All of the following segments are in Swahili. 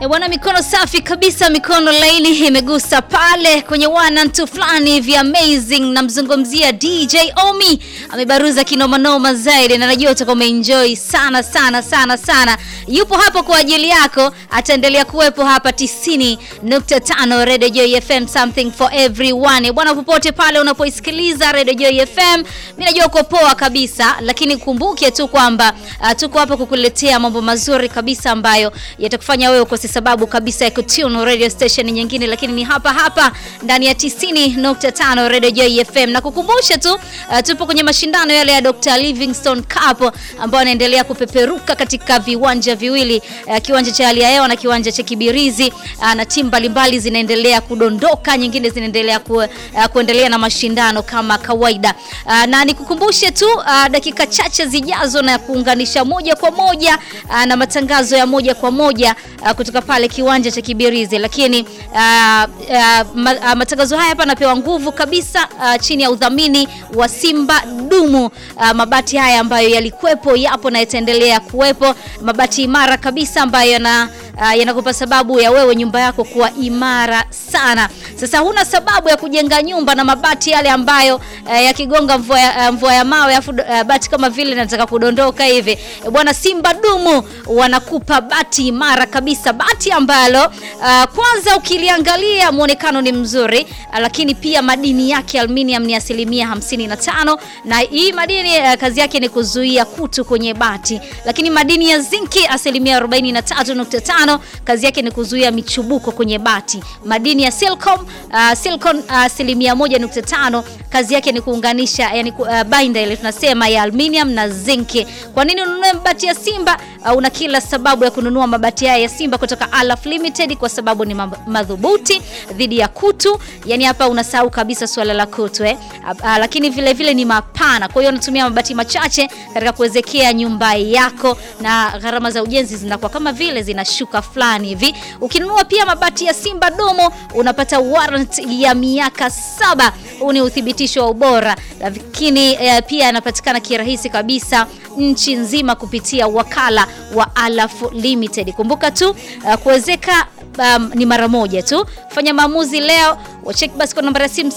E bwana, mikono safi kabisa, mikono laini imegusa pale kwenye one and two fulani hivi amazing. Namzungumzia DJ Omi, amebaruza kinomanoma zaidi, na najua utakuwa umeenjoy sana sana sana sana. Yupo hapo kwa ajili yako, ataendelea kuwepo hapa 90.5 Radio Joy FM, something for everyone. Bwana, popote pale unapoisikiliza Radio Joy FM, mimi najua uko poa kabisa, lakini kumbuke tu kwamba uh, tuko hapa kukuletea mambo mazuri kabisa ambayo yatakufanya wewe ukose sababu kabisa ya kutune radio station nyingine, lakini ni hapa hapa ndani ya 90.5 Radio Joy FM. Na kukumbusha tu uh, tupo kwenye mashindano yale ya Dr. Livingstone Cup ambayo yanaendelea kupeperuka katika viwanja viwili uh, kiwanja cha hali ya hewa na kiwanja cha Kibirizi uh, na timu mbalimbali zinaendelea kudondoka, nyingine zinaendelea ku, uh, kuendelea na mashindano kama kawaida uh, na nikukumbushe tu uh, dakika chache zijazo na kuunganisha moja kwa moja uh, na matangazo ya moja kwa moja uh, kutoka pale kiwanja cha Kibirizi, lakini uh, uh, ma, uh, matangazo haya hapa yanapewa nguvu kabisa uh, chini ya udhamini wa Simba Dumu. Uh, mabati haya ambayo yalikuwepo yapo na yataendelea kuwepo, mabati imara kabisa ambayo yana uh, yanakupa sababu ya wewe nyumba yako kuwa imara sana. Sasa huna sababu ya kujenga nyumba na mabati yale ambayo uh, yakigonga mvua ya, uh, mvua ya mawe afu uh, bati kama vile nataka kudondoka hivi. E, bwana Simba Dumu wanakupa bati imara kabisa, bati ambalo uh, kwanza ukiliangalia muonekano ni mzuri uh, lakini pia madini yake aluminium ni asilimia 55 na hii madini uh, kazi yake ni kuzuia kutu kwenye bati, lakini madini ya zinki asilimia 43.5 kazi yake ni kuzuia michubuko kwenye bati. Madini ya silicon uh, silicon asilimia uh, 1.5 kazi yake ni kuunganisha yani uh, binder ile tunasema ya aluminium na zinki. Kwa nini ununue mabati ya Simba? Uh, una kila sababu ya kununua mabati haya ya Simba kutoka Alaf Limited kwa sababu ni madhubuti dhidi ya kutu. Yani hapa unasahau kabisa suala la kutu eh. Uh, uh, lakini vile vile ni mapana, kwa hiyo unatumia mabati machache katika kuwezekea nyumba yako na gharama za ujenzi zinakuwa kama vile zinashuka fulani hivi. Ukinunua pia mabati ya Simba Domo unapata warranty ya miaka saba. Huu ni uthibitisho wa ubora, lakini eh, pia yanapatikana kirahisi kabisa nchi nzima kupitia wakala wa Alaf Limited. Kumbuka tu uh, kuwezeka um, ni mara moja tu. Fanya maamuzi leo, wacheki basi kwa namba ya simu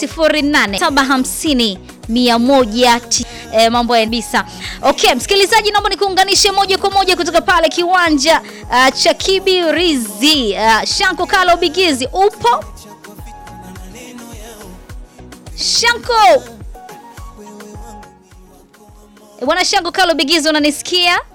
08 750 E, mambo ya bisa. Okay, msikilizaji, naomba nikuunganishe moja kwa moja kutoka pale kiwanja uh, cha Kibirizi. Uh, Shanko Kalo Bigizi, upo Shanko? E, bwana Shanko Kalo Bigizi, unanisikia?